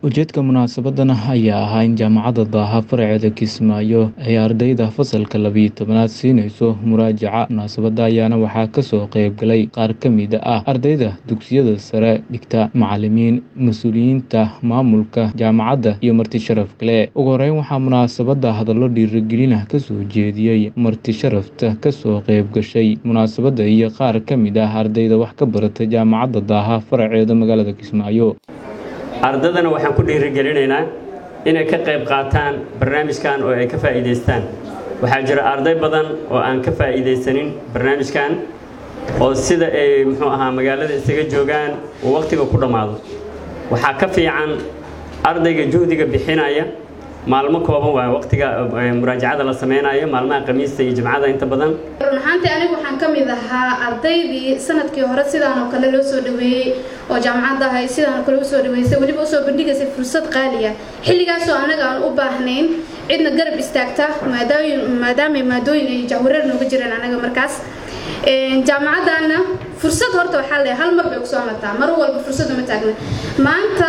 ujeedka munaasabadan ayaa ahaa in jaamacadda daaha faraceeda kismaayo ay ardayda fasalka labiyo tobanaad siinayso muraajaca munaasabada ayaana waxaa kasoo qeyb galay qaar ka mid ah ardayda dugsiyada sare dhigta macalimiin mas-uuliyiinta maamulka jaamacadda iyo marti sharaf kale ugu horeyn waxaa munaasabada hadallo dhiirigelin ah kasoo jeediyey marti sharafta kasoo qeyb gashay munaasabada iyo qaar ka mid ah ardayda wax ka barata jaamacadda daaha faraceeda magaalada kismaayo ardaydana waxaan ku dhiirigelinaynaa inay ka qayb qaataan barnaamijkan oo ay ka faa'iidaystaan waxaa jira arday badan oo aan ka faa'iidaysanin barnaamijkan oo sida ay muxuu ahaa magaalada isaga joogaan uu wakhtiga ku dhammaado waxaa ka fiican ardayga juhdiga bixinaya maalmo kooban waa wakhtiga muraajacada la sameynayo maalmaha khamiista iyo jimcada inta badan run ahaantii anigu waxaan ka mid ahaa ardaydii sanadkii hore sidaan oo kale loo soo dhaweeyey oo jaamacadda ahay sidaan oo kale usoo dhaweysay weliba usoo bandhigaysay fursad qaaliya xilligaasoo annaga aan u baahnayn cidna garab istaagta maadaamay maadooyin ay jahwareer nooga jireen anaga markaas jaamacaddaana fursad horta waxaa leeyahay hal mar bay kusoo mataa mar walba fursad uma taagna maanta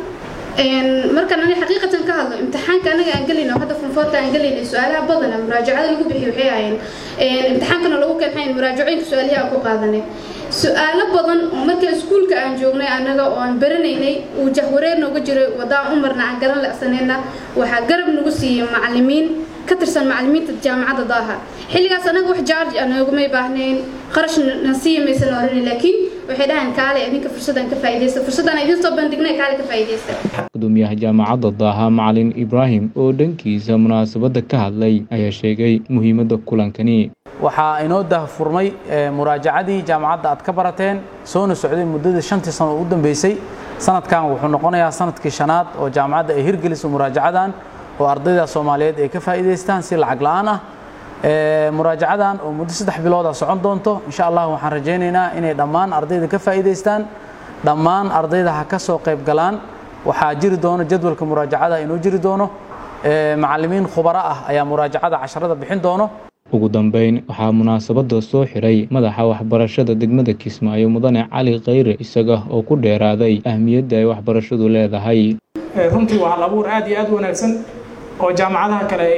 markaan ani xaqiiqatan ka hadlo imtixaanka anaga aan gelayno hadda funfoorta aan gelaynay su-aalaha badana muraajacada lagu bixiyo waxay ahayeen imtixaankana lagu keenxayn muraajacooyinka su-aalihi aan ku qaadanay su-aalo badan oo marka iskuulka aan joognay annaga oo aan baranaynay uu jahwareer nooga jiray wadaan u marna aan garan lacsanayna waxaa garab nagu siiyey macalimiin ka tirsan macalimiinta jaamacadda daaha xilligaas anaga wax jaarj anoogumay baahnayn qarash nasiiya maysan oranay laakiin waxay dhahaan kaale idinka fursadaan ka faa'iidaysta fursadaan idin soo bandhignay kaale ka faa'iidaysta gudoomiyaha jaamacadda daaha macalin ibraahim oo dhankiisa munaasabadda ka hadlay ayaa sheegay muhiimadda kulankani waxaa inoo dahfurmay muraajacadii jaamacadda aad ka barateen soona socday muddadii shantii sano ugu dambeysay sanadkan wuxuu noqonayaa sanadkii shanaad oo jaamacadda ay hirgeliso muraajacadan oo ardayda soomaaliyeed ay ka faa'iidaystaan si lacag la'aan ah muraajacadan oo muddo saddex bilooda socon doonto insha allah waxaan rajaynaynaa inay dhammaan ardayda ka faa'iidaystaan dhammaan ardayda ha ka soo qayb galaan waxaa jiri doono jadwalka muraajacada inuu jiri doono macalimiin khubaro ah ayaa muraajacada casharada bixin doono ugu dambeyn waxaa munaasabada soo xiray madaxa waxbarashada degmada kismaayo mudane cali khayre isaga oo ku dheeraaday ahmiyadda ay waxbarashadu leedahay runtii waa hal abuur aad iyo aad u wanaagsan oo jaamacadaha kale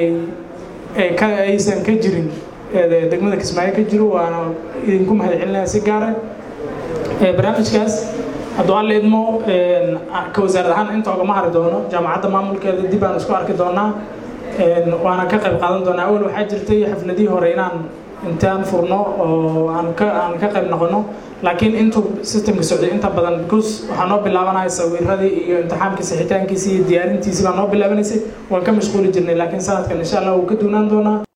aysan ka jirin degmada kismaayo ka jiro waana idinku mahad celinaya si gaara barnaamijkaas hadduu alla idmo ka wasaarad ahaan inta ogama hari doono jaamacadda maamulkeeda dib aan isku arki doonaa waana ka qayb qaadan doonaa awal waxaa jirtay xafladihii hore inaan intaan furno oo aan ka aan ka qayb noqono laakiin intuu systemka socday inta badan because waxaa noo bilaabanaya sawiradii iyo imtixaamkii sixitaankiisii iyo diyaarintiisii baa noo bilaabanaysay waan ka mashquuli jirnay laakiin sanadkan insha allah wuu ka duunaan doonaa